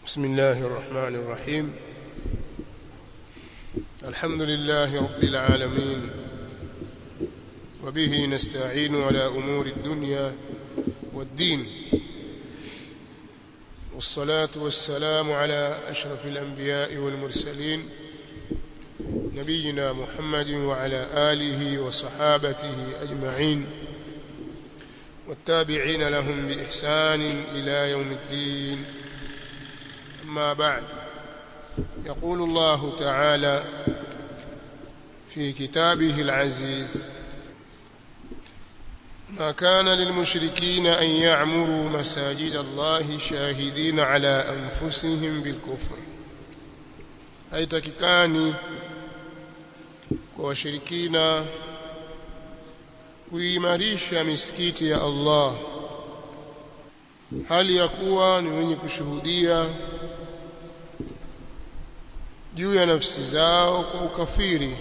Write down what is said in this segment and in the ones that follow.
بسم الله الرحمن الرحيم الحمد لله رب العالمين وبه نستعين على أمور الدنيا والدين والصلاة والسلام على أشرف الأنبياء والمرسلين نبينا محمد وعلى آله وصحابته أجمعين والتابعين لهم بإحسان إلى يوم الدين أما بعد يقول الله تعالى في كتابه العزيز ما كان للمشركين أن يعمروا مساجد الله شاهدين على أنفسهم بالكفر haitakikani kwa washirikina kuimarisha misikiti ya Allah hali ya kuwa ni wenye kushuhudia juu ya nafsi zao kwa ukafiri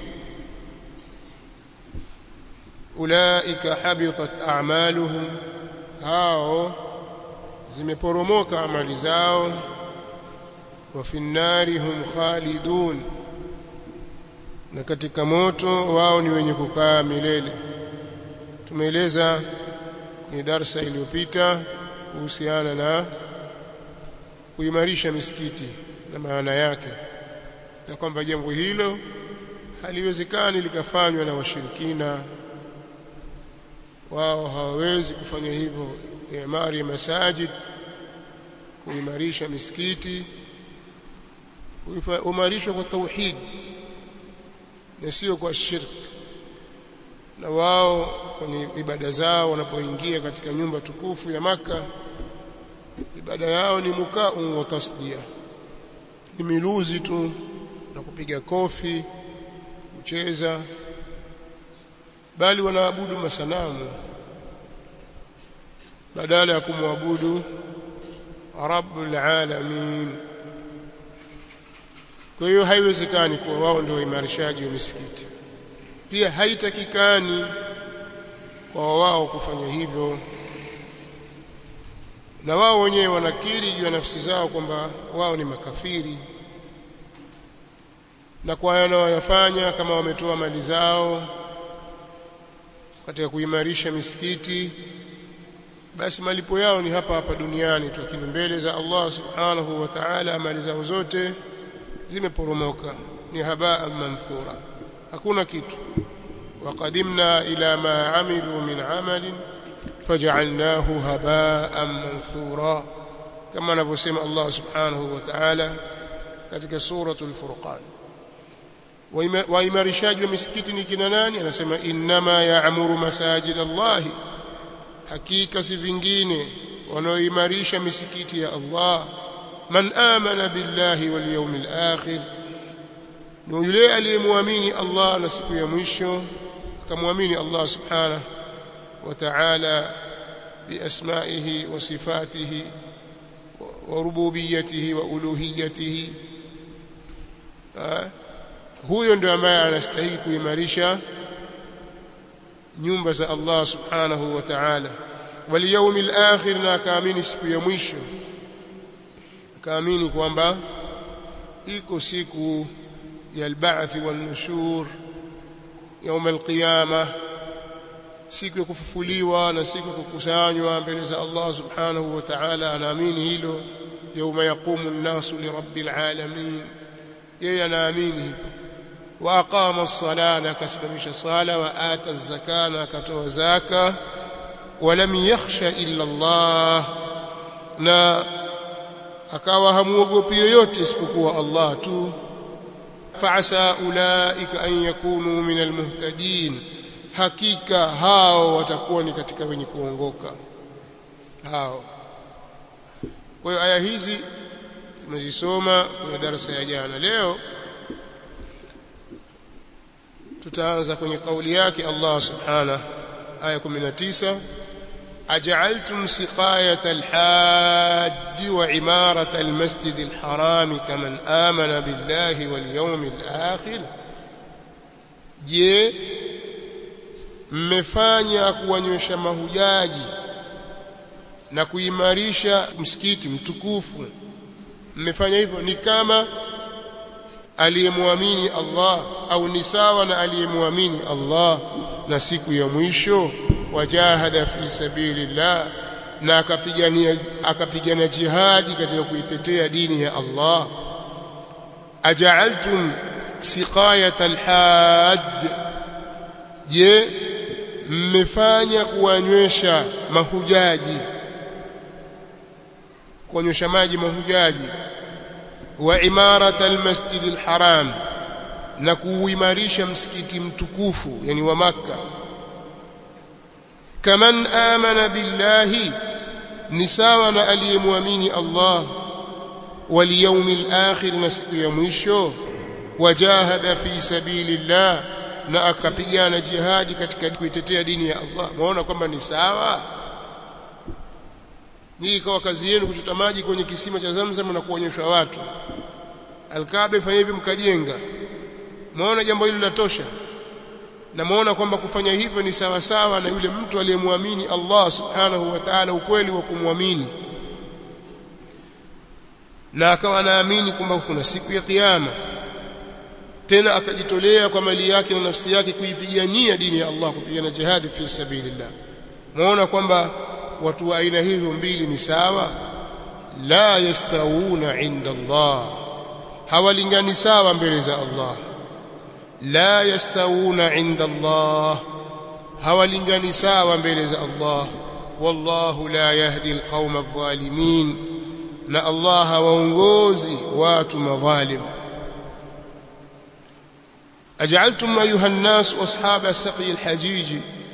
ulaika habitat a'maluhum hao zimeporomoka amali zao wa fi nnari hum khalidun na katika moto wao ni wenye kukaa milele tumeeleza kwenye darsa iliyopita kuhusiana na kuimarisha misikiti na maana yake na kwamba jambo hilo haliwezekani likafanywa na washirikina wao hawawezi kufanya hivyo imari ya masajid kuimarisha misikiti uimarishwa kwa tauhid na sio kwa shirk na wao kwenye ibada zao wanapoingia katika nyumba tukufu ya maka ibada yao ni mukau wa tasdia ni miluzi tu na kupiga kofi kucheza bali wanaabudu masanamu badala ya kumwabudu rabbul alamin kwa hiyo haiwezekani kuwa wao ndio waimarishaji wa misikiti pia haitakikani kwa wao kufanya hivyo na wao wenyewe wanakiri juu ya nafsi zao kwamba wao ni makafiri na kwa wanayoyafanya kama wametoa mali zao katika kuimarisha misikiti basi malipo yao ni hapa hapa duniani tu lakini mbele za Allah subhanahu wa ta'ala mali zao zote zimeporomoka ni habaa manthura hakuna kitu waqadimna ila ma amilu min amalin faj'alnahu habaan manthura kama anavyosema Allah subhanahu wa ta'ala katika suratul furqan waimarishaji wa misikiti ni kina nani anasema innama ya'muru masajid Allah hakika si vingine wanaoimarisha misikiti ya Allah man amana billahi wal yawmil akhir ni yule aliyemwamini Allah na siku ya mwisho akamwamini Allah subhanahu wa ta'ala biasma'ihi wa sifatihi wa rububiyyatihi wa uluhiyyatihi huyo ndio ambaye anastahili kuimarisha nyumba za Allah subhanahu wa ta'ala wal yawmil akhir na akaamini siku ya mwisho akaamini kwamba iko siku ya al-ba'th wan-nushur يوم القيامه siku ya kufufuliwa na siku ya kukusanywa mbele za Allah subhanahu wa ta'ala anaamini hilo يوم يقوم الناس لرب العالمين yeye anaamini hivyo wa aqama as-sala na akasimamisha swala wa ata az-zaka na akatoa zaka wa lam yakhsha illa Allah na akawa hamuogopi yoyote isipokuwa Allah tu fa'asa ulaika an yakunu min al-muhtadin hakika hao watakuwa ni katika wenye kuongoka hao kwa hiyo aya hizi tumezisoma kwenye darasa ya jana leo tutaanza kwenye kauli yake Allah subhanahu aya 19 أجعلتم سقاية الحاج وعمارة المسجد الحرام كمن آمن بالله واليوم الآخر je mmefanya kuwanywesha mahujaji na kuimarisha msikiti mtukufu mmefanya hivyo ni kama aliyemwamini Allah au ni sawa na aliyemwamini Allah na siku ya mwisho wajahada fi sabilillah na akapigania akapigana jihadi katika kuitetea dini ya Allah aja'altum siqayat alhajj je mmefanya kuwanywesha mahujaji kuwanywesha maji mahujaji wa imarat almasjid alharam na kuuimarisha msikiti mtukufu yani wa makka kaman amana billahi ni sawa na aliyemwamini Allah wal yawmil akhir na siku ya mwisho wajahada fi sabilillah na akapigana jihadi katika kuitetea dini ya Allah maona kwamba ni sawa hii ikawa kazi yenu kuchota maji kwenye kisima cha Zamzam na kuonyesha watu Alkaaba fanya hivi mkajenga maona jambo hili linatosha na maona kwamba kufanya hivyo ni sawa sawa na yule mtu aliyemwamini Allah subhanahu wa ta'ala ukweli wa kumwamini na akawa anaamini kwamba kuna siku ya kiyama tena akajitolea kwa mali yake na nafsi yake kuipigania dini ya Allah kupigana jihadi fi sabilillah muona kwamba watu wa aina hizo mbili ni sawa la yastawuna inda Allah hawalingani sawa mbele za Allah la yastawuna inda Allah hawalingani sawa mbele za Allah wallahu la yahdi alqauma adh-dhalimin na Allah hawaongozi watu madhalim أجعلتم أيها الناس أصحاب سقي الحجيج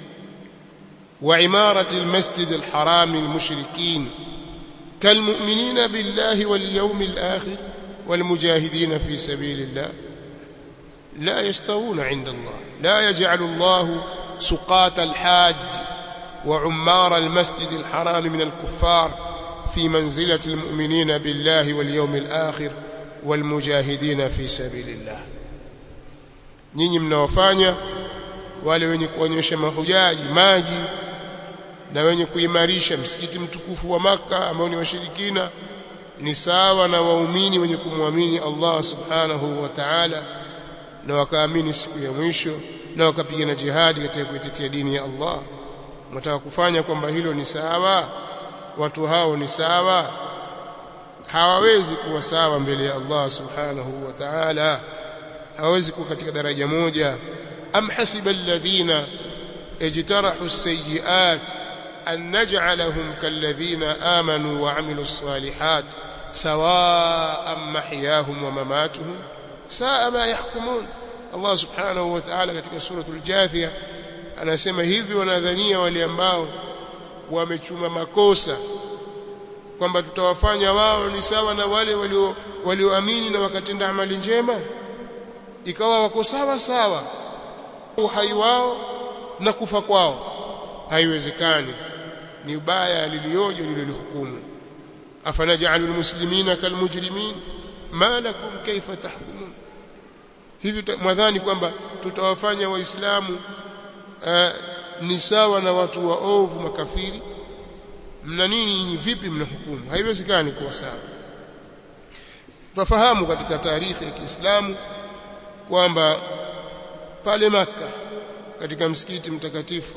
وعمارة المسجد الحرام المشركين كالمؤمنين بالله واليوم الآخر والمجاهدين في سبيل الله لا يستوون عند الله لا يجعل الله سقاة الحاج وعمار المسجد الحرام من الكفار في منزلة المؤمنين بالله واليوم الآخر والمجاهدين في سبيل الله nyinyi mnawafanya wale wenye kuonyesha mahujaji maji na wenye kuimarisha msikiti mtukufu wa maka ambao ni washirikina ni sawa na waumini wenye kumwamini Allah subhanahu wa ta'ala na wakaamini siku ya mwisho na wakapigana jihadi katika kuitetea dini ya Allah mtaka kufanya kwamba hilo ni sawa watu hao ni sawa hawawezi kuwa sawa mbele ya Allah subhanahu wa ta'ala hawezi kuwa katika daraja moja am hasiba alladhina ijtarahu as-sayyi'at an naj'alahum kalladhina amanu wa 'amilus salihat sawa'an mahyahum wa mamatuhum sa'a ma yahkumun Allah subhanahu wa ta'ala katika suratul jathia anasema hivi wanadhania wale ambao wamechuma makosa kwamba tutawafanya wao ni sawa na wale walio walioamini na wakatenda amali njema ikawa wako sawa sawa uhai wao na kufa kwao haiwezekani ni ubaya lilioje lililohukumu afanajalu almuslimina kalmujrimin ma lakum kaifa tahkumun hivi mwadhani kwamba tutawafanya waislamu uh, ni sawa na watu waovu makafiri mna nini vipi mnahukumu haiwezekani kuwa sawa tufahamu katika taarikhi ya Kiislamu kwamba pale maka katika msikiti mtakatifu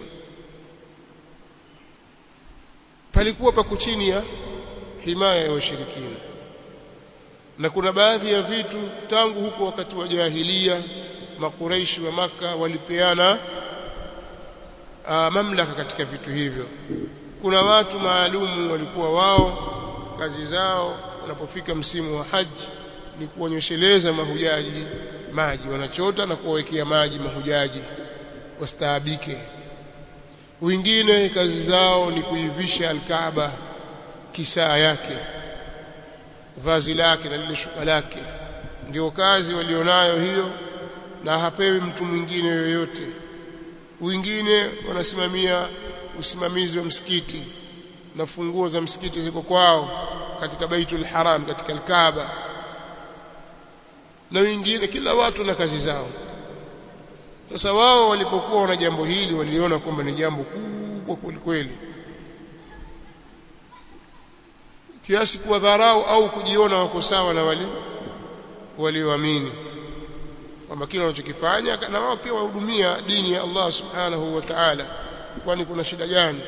palikuwa pako chini ya himaya ya washirikina na kuna baadhi ya vitu tangu huko wakati wa jahilia makuraishi wa maka walipeana aa, mamlaka katika vitu hivyo kuna watu maalumu walikuwa wao kazi zao wanapofika msimu wa haji ni kuonyesheleza mahujaji maji wanachota na kuwawekea maji mahujaji wastaabike wengine kazi zao ni kuivisha alkaaba kisaa yake vazi lake na lile shuka lake ndio kazi walionayo hiyo na hapewi mtu mwingine yoyote wengine wanasimamia usimamizi wa msikiti na funguo za msikiti ziko kwao katika Baitul Haram katika Al-Kaaba na wengine kila watu na kazi zao sasa wao walipokuwa na jambo hili waliona kwamba ni jambo kubwa kweli kweli kiasi kuwadharau au kujiona wako sawa na wale walioamini kwamba kile wanachokifanya na wao pia wahudumia dini ya Allah subhanahu wa ta'ala kwani kuna shida gani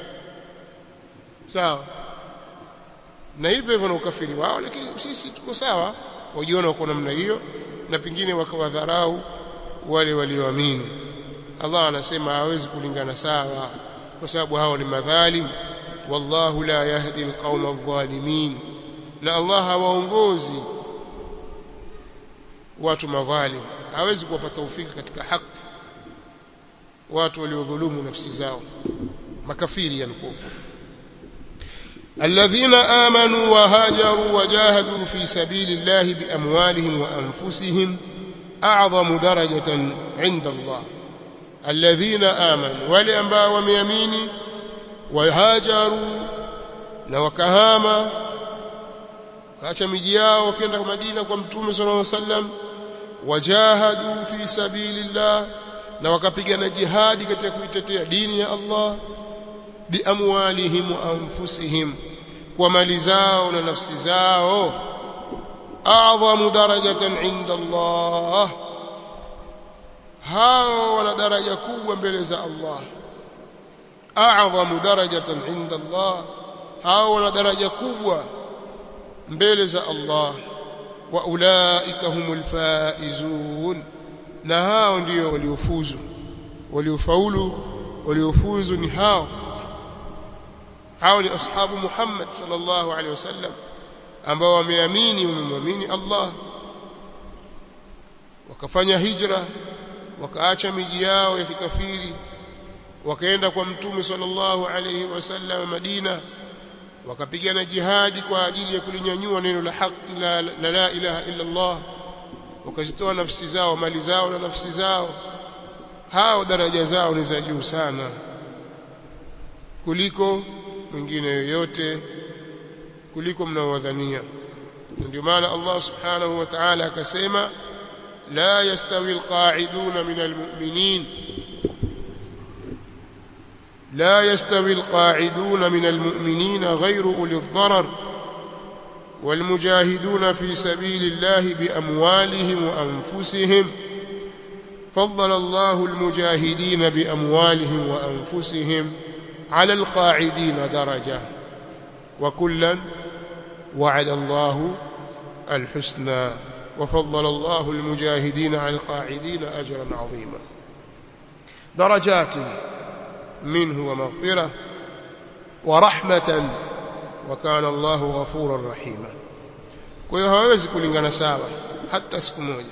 sawa na hivyo hivyo na ukafiri wao lakini sisi tuko sawa wajiona wako namna hiyo na pengine wakawadharau wale walioamini Allah anasema hawezi kulingana sawa kwa sababu hao ni madhalim wallahu la yahdi alqauma adh-dhalimin na Allah hawaongozi watu madhalim hawezi kuwapa taufiki katika haki watu waliodhulumu nafsi zao makafiri yankufu الذين آمنوا وهاجروا وجاهدوا في سبيل الله بأموالهم وأنفسهم أعظم درجة عند الله الذين آمنوا ولأنباء وميمين وهاجروا وكهاما kaacha miji yao wakaenda Madina kwa Mtume sallallahu alaihi wasallam wajahadu fi sabilillah na wakapigana jihadi katika kuitetea dini ya Allah biamwalihim wa anfusihim kwa mali zao na nafsi zao a'zamu darajatan inda Allah hao wana daraja kubwa mbele za Allah a'zamu darajatan inda Allah hao wana daraja kubwa mbele za Allah wa ulaika humul faizun na hao ndio waliofuzu waliofaulu waliofuzu ni hao hao ni ashabu Muhammad sallallahu alaihi wasallam ambao wameamini wamemwamini Allah wakafanya hijra wakaacha miji yao ya kikafiri wakaenda kwa mtume sallallahu alaihi wasallam Madina wakapigana jihadi kwa ajili ya kulinyanyua neno la haki la, la la ilaha illa Allah wakazitoa nafsi zao mali zao na nafsi zao hao daraja zao ni za juu sana kuliko mwingine yoyote kuliko mnaowadhania ndio maana Allah subhanahu wa ta'ala akasema la yastawi alqa'iduna min almu'minin لا يستوي القاعدون من المؤمنين غير أولي الضرر والمجاهدون في سبيل الله بأموالهم وأنفسهم فضل الله المجاهدين بأموالهم وأنفسهم على القاعدين درجة وكلا وعد الله الحسنى وفضل الله المجاهدين على القاعدين أجرا عظيما درجات منه ومغفرة ورحمة وكان الله غفورا رحيما kwa hiyo hawezi kulingana sawa hata siku moja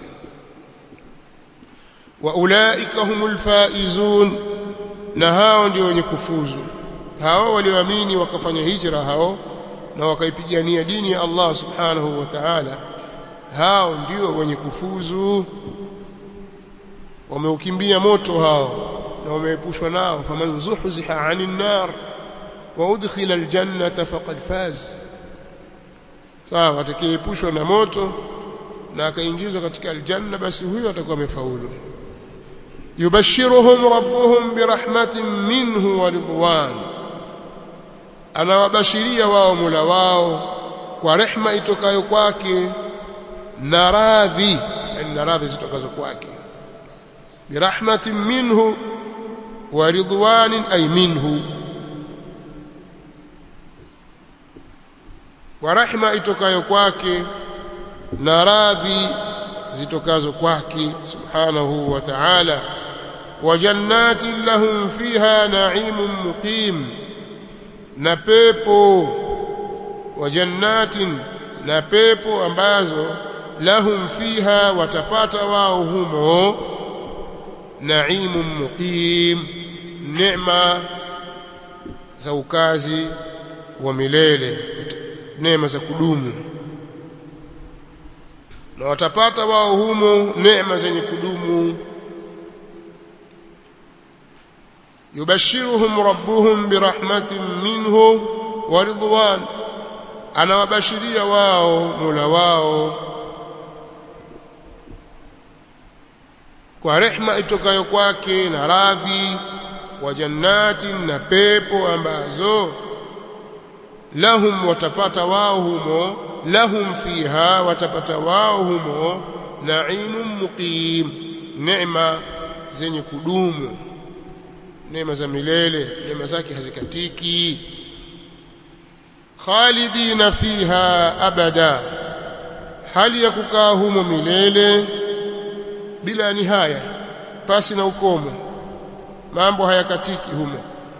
wa ulaika humul faizun na hao ndio wenye kufuzu hao walioamini wakafanya hijra hao na wakaipigania dini ya Allah subhanahu wa ta'ala hao ndio wenye kufuzu wameukimbia moto hao na wameepushwa nao faman zuhziha 'anil nar wa udkhila aljannata faqad faz sawa atakayeepushwa na moto na akaingizwa katika aljanna basi huyo atakuwa amefaulu yubashiruhum rabbuhum birahmatin minhu wa ridwan anawabashiria wao mula wao kwa rehma itokayo kwake na radhi na radhi zitokazo kwake birahmatin minhu wa ridwanin ay minhu kwa rahma itokayo kwake na radhi zitokazo kwake subhanahu wa ta'ala wa jannatin lahum fiha na'imun muqim na pepo wa jannatin na pepo ambazo lahum fiha watapata wao humo na'imun muqim neema za ukazi wa milele neema za kudumu na watapata wao humo neema zenye kudumu yubashiruhum rabbuhum birahmatin minhu wa ridwan anawabashiria wao Mola wao kwa rehma itokayo kwake na radhi wa jannatin na pepo ambazo lahum watapata wao humo lahum fiha watapata wao humo naimun muqim neema zenye kudumu neema za milele neema zake hazikatiki khalidina fiha abada hali ya kukaa humo milele bila nihaya pasi na ukomo mambo hayakatiki humo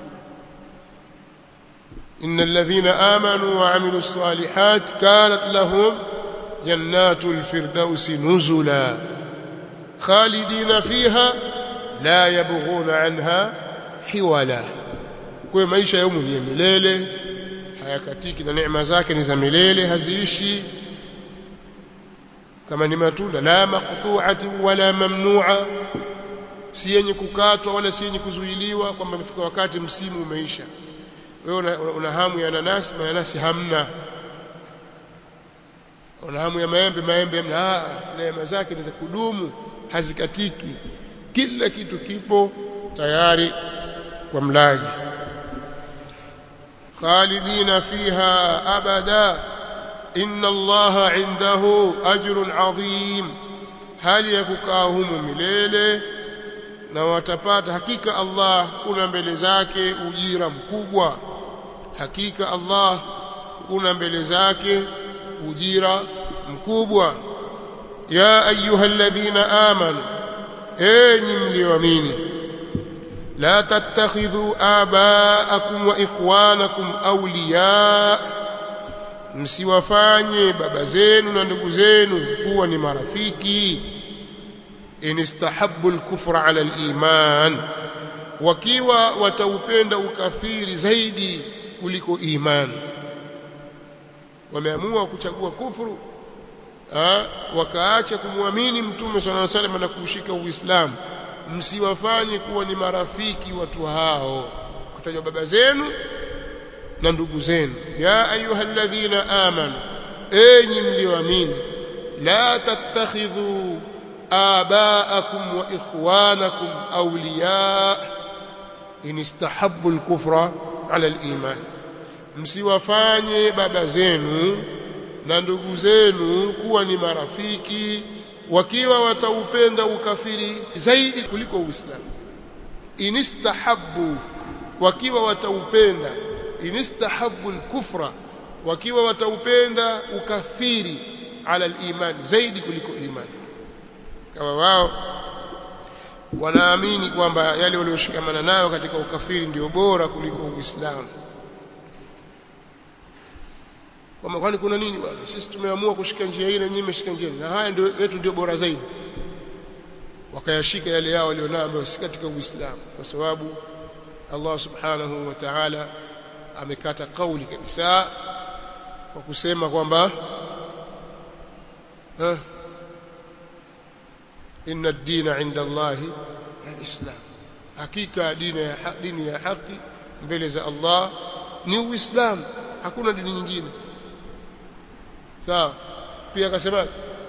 إن الذين آمنوا وعملوا الصالحات كانت لهم جنات الفردوس نزلا خالدين فيها لا يبغون عنها حولا kwa maisha ya ni milele hayakatiki na neema zake ni za milele haziishi kama ni matunda la maqtu'ati wala mamnu'a si yenye kukatwa wala si yenye kuzuiliwa kwamba imefika wakati msimu umeisha wewe una, una hamu ya nanasi mananasi hamna una hamu ya maembe maembe hamna ah neema zake ni za kudumu hazikatiki kila kitu kipo tayari kwa mlaji khalidina fiha abada inna allaha indahu ajrun adhim hali ya kukaa humo milele na watapata hakika Allah kuna mbele zake ujira mkubwa hakika Allah kuna mbele zake ujira mkubwa ya ayyuhalladhina amanu enyi mlioamini la tattakhidhu abaakum wa ikhwanakum awliya msiwafanye baba zenu na ndugu zenu kuwa ni marafiki in istahabbu al-kufra ala al-iman wakiwa wataupenda ukafiri zaidi kuliko iman wameamua kuchagua kufuru ha? wakaacha kumwamini mtume sallallahu alaihi wasallam na kushika uislamu msiwafanye kuwa ni marafiki watu hao kutajwa baba zenu na ndugu zenu ya ayyuhalladhina amanu enyi mlioamini la tattakhidhu آباءكم وإخوانكم أولياء إن استحبوا الكفر على الإيمان msiwafanye baba zenu na ndugu zenu kuwa ni marafiki wakiwa wataupenda ukafiri zaidi kuliko uislamu inistahabbu wakiwa wataupenda inistahabbu alkufra wakiwa wataupenda ukafiri ala aliman zaidi kuliko imani kama wao wanaamini kwamba yale walioshikamana nayo katika ukafiri ndio bora kuliko Uislamu. Kwamba kwani kuna nini bwana? Sisi tumeamua kushika njia hii na nyinyi mmeshika njia na haya ndio yetu ndio bora zaidi. Wakayashika yale yao walionayo ambayo si katika Uislamu kwa sababu Allah Subhanahu wa Ta'ala amekata kauli kabisa kwa kusema kwamba eh, inna ad-dina 'inda Allah al-islam hakika dini ya haki, dini ya haki mbele za Allah ni uislamu hakuna dini nyingine sawa pia akasema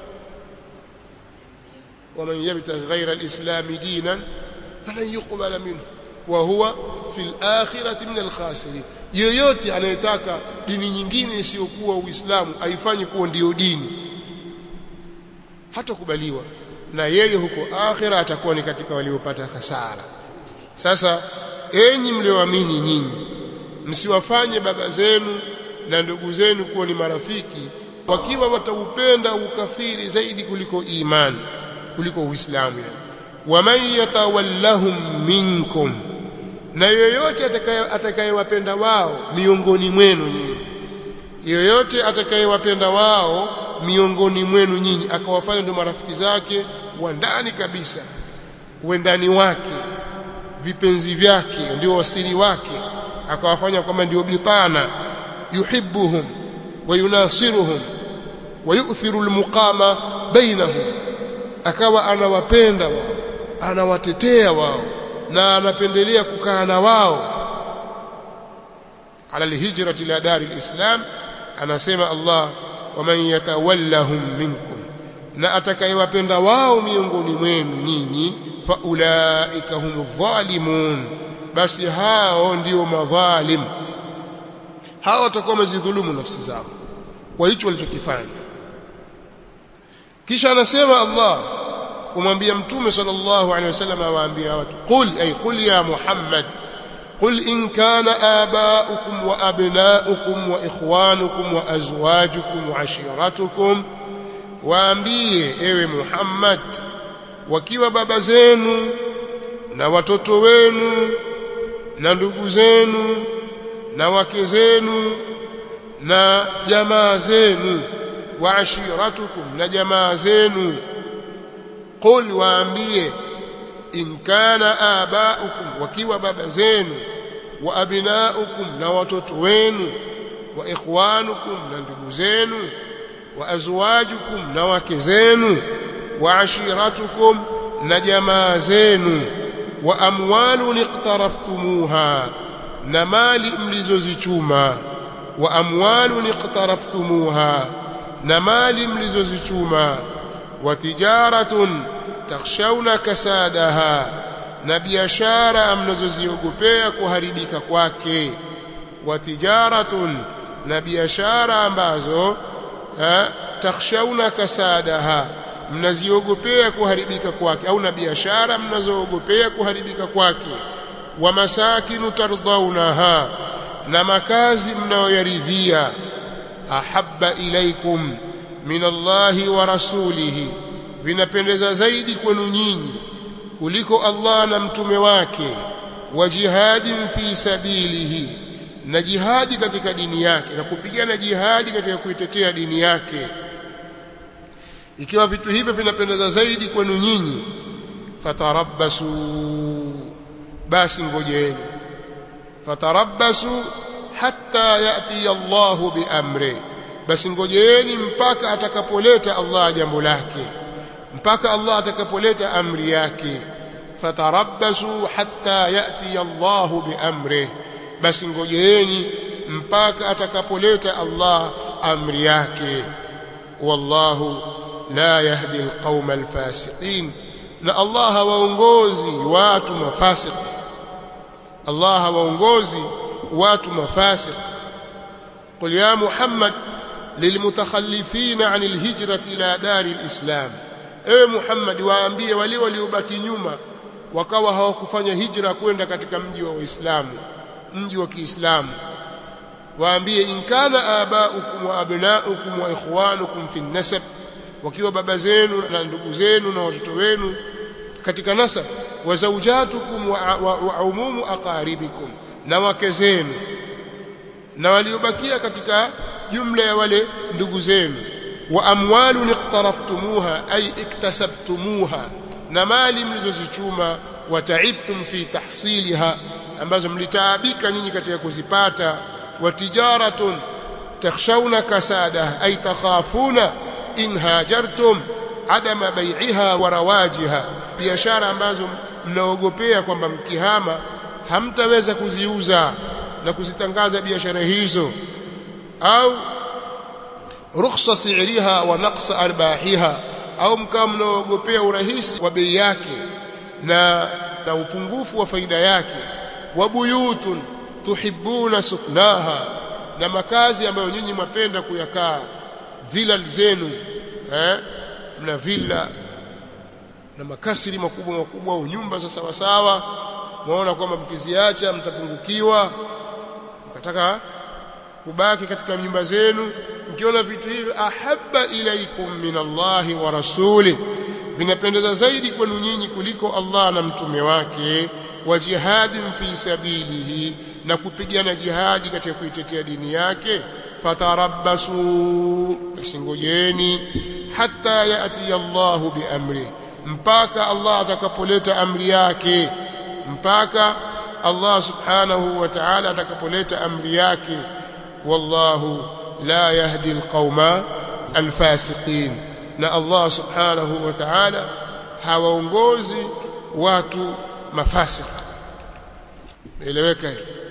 ومن يبتغي غير الإسلام دينا فلن يقبل منه وهو في الآخرة من الخاسرين yoyote anayetaka dini nyingine isiyokuwa Uislamu aifanye kuwa ndiyo dini hatakubaliwa na yeye huko akhira atakuwa ni katika waliopata hasara sasa enyi mlioamini nyinyi msiwafanye baba zenu na ndugu zenu kuwa ni marafiki wakiwa wataupenda ukafiri zaidi kuliko imani kuliko uislamu yani waman yatawallahum minkum na yoyote atakayewapenda wao miongoni mwenu nyinyi yoyote atakayewapenda wao miongoni mwenu nyinyi akawafanya ndio marafiki zake wa ndani kabisa uendani wake vipenzi vyake ndio wasiri wake akawafanya kama ndio bitana yuhibbuhum wa yunasiruhum wa yu'thiru almuqama bainahum akawa anawapenda wao anawatetea wao na anapendelea kukaa na wao ala alhijrati ila dari alislam anasema Allah waman yatawallahum minkum na atakayewapenda wao miongoni mwenu nyinyi faulaika humu dhalimun basi hao ndio madhalim hawa watakuwa wamezidhulumu nafsi zao kwa hicho walichokifanya kisha anasema Allah kumwambia mtume sallallahu alaihi wasallam awaambia watu qul ay qul ya muhammad قل إن كان آباؤكم وأبناؤكم وإخوانكم وأزواجكم وعشيرتكم waambie ewe Muhammad wakiwa baba zenu na watoto wenu na ndugu zenu na wake zenu na jamaa zenu wa ashiratukum na jamaa zenu qul waambie in kana abaukum wakiwa baba zenu wa abnaukum na watoto wenu wa ikhwanukum na ndugu zenu wa azwajukum na wake zenu wa ashiratukum na jamaa zenu wa amwalun iqtaraftumuha na mali mlizozichuma wa amwalun iqtaraftumuha na mali mlizozichuma wa tijaratun takhshawna kasadaha na biashara mnazoziogopea kuharibika kwake wa tijaratun na biashara ambazo takhshawna kasadaha mnaziogopea kuharibika kwake au na biashara mnazoogopea kuharibika kwake wa masakinu tardaunaha na makazi mnayoyaridhia ahabba ilaikum min Allahi wa rasulihi vinapendeza zaidi kwenu nyinyi kuliko Allah na mtume wake wa jihadin fi sabilihi na jihadi katika dini yake na kupigana jihadi katika kuitetea dini yake ikiwa vitu hivyo vinapendeza zaidi kwenu nyinyi fatarabbasu basi ngojeeni fatarabbasu hatta yati Allahu biamri basi ngojeeni mpaka atakapoleta Allah jambo lake mpaka Allah atakapoleta amri yake fatarabbasu hatta yati Allahu biamri basi ngojeeni mpaka atakapoleta Allah amri yake wallahu la yahdi alqauma alfasiqin na Allah hawaongozi watu mafasiq Allah hawaongozi watu mafasiq قل يا محمد للمتخلفين عن الهجرة إلى دار الإسلام ewe Muhammad waambie wale waliobaki nyuma wakawa hawakufanya hijra kwenda katika mji wa Uislamu mji wa Kiislamu waambie in kana abaukum wa abnaukum wa ikhwanukum fi nasab wakiwa baba zenu na ndugu zenu na watoto wenu katika nasab wa zawjatukum wa, wa, wa umumu aqaribikum na wake zenu na waliobakia katika jumla ya wale ndugu zenu wa amwalun iqtaraftumuha ay iktasabtumuha na mali mlizozichuma wa taibtum fi tahsiliha ambazo mlitaabika nyinyi katika kuzipata wa tijaratun takhshawna kasada ay takhafuna in hajartum adama bai'iha wa rawajiha biashara ambazo mnaogopea kwamba mkihama hamtaweza kuziuza na kuzitangaza biashara hizo au rukhsa si'riha wa naqsa arbahiha au mkao mnaogopea urahisi wa bei yake na na upungufu wa faida yake wa buyutun tuhibbuna suknaha na makazi ambayo nyinyi mwapenda kuyakaa villa zenu eh mna villa na makasiri makubwa makubwa au nyumba za sawa sawa muona kwamba mkiziacha mtapungukiwa mkataka kubaki katika nyumba zenu mkiona vitu hivi ahabba ilaikum min Allahi wa rasuli vinapendeza zaidi kwenu nyinyi kuliko Allah na mtume wake wa jihadin fi sabilihi na kupigana jihadi katika kuitetea dini yake fatarabbasu basingojeni hatta yati Allahu biamri mpaka Allah atakapoleta amri yake mpaka Allah subhanahu wa ta'ala atakapoleta amri yake wallahu la yahdi alqauma alfasiqin na Allah subhanahu wa ta'ala hawaongozi watu mafasik eleweka hiyo